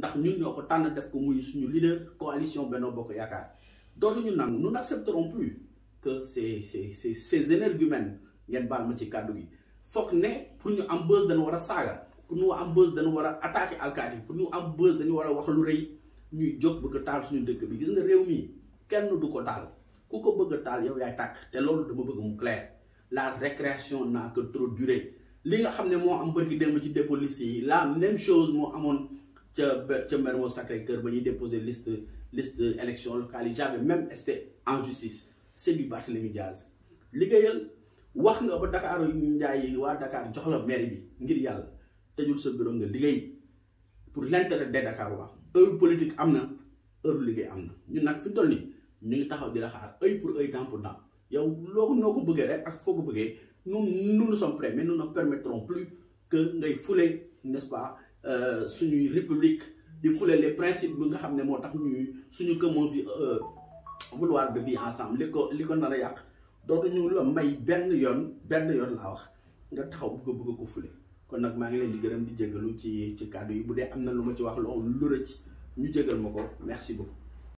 ndax ñun ñoo ko tànn def ko muy suñu leader coalition Benno Bokk Yaakaar dootuñu nangu nous n'accepterons plus que ces ces ces ces énergumènes ngeen baal ma ci kàddu gi foog ne pour ñu am buzz dañu war a saaga pour ñu am buzz dañu war a attaquer alkaati pour ñu am buzz dañu war a wax lu rëy ñuy jóg bëgg a taal suñu dëkk bi gis nga réew mi kenn du ko taal ku ko bëgg a taal yow yaay tàkk te loolu dama bëgg mu clair la récréation n'a que trop duré li nga xam ne moo am bërki démb ci dépôt liste yi la même chose moo amoon ca ca Mermoz Sacré-Cœur ba ñuy déposer liste liste élection locale yi jamais même été en justice c'est du Barthélémy Diaz liggéeyal wax nga ba Dakar yu njaay yi waa Dakar jox la maire bi ngir yàlla tëjul sa bureau nga liggéey pour l'intérêt des Dakar waa heure politique am na heure liggéey am na ñun nag fi mu toll nii ñu ngi taxaw di la xaar œil pour œil dent pour dent yow loo noo ko bëggee rek ak foo ko bëggee nous nous nous sommes prêts mais nous ne permettrons plus que ngay fouler n'est-ce pas suñuy république di fouler les principes bi nga xam ne moo tax ñuy suñu commun vie vouloir de vie ensemble li ko li ko nar a yàq dootuñu la may benn yoon benn yoon laa wax nga taxaw bëgg bëgg ko fule kon nag maa ngi leen di gërëm di jégalu ci ci kàddu yi bu dee am na lu ma ci wax loolu lu rëcc ñu jégal ma ko merci beaucoup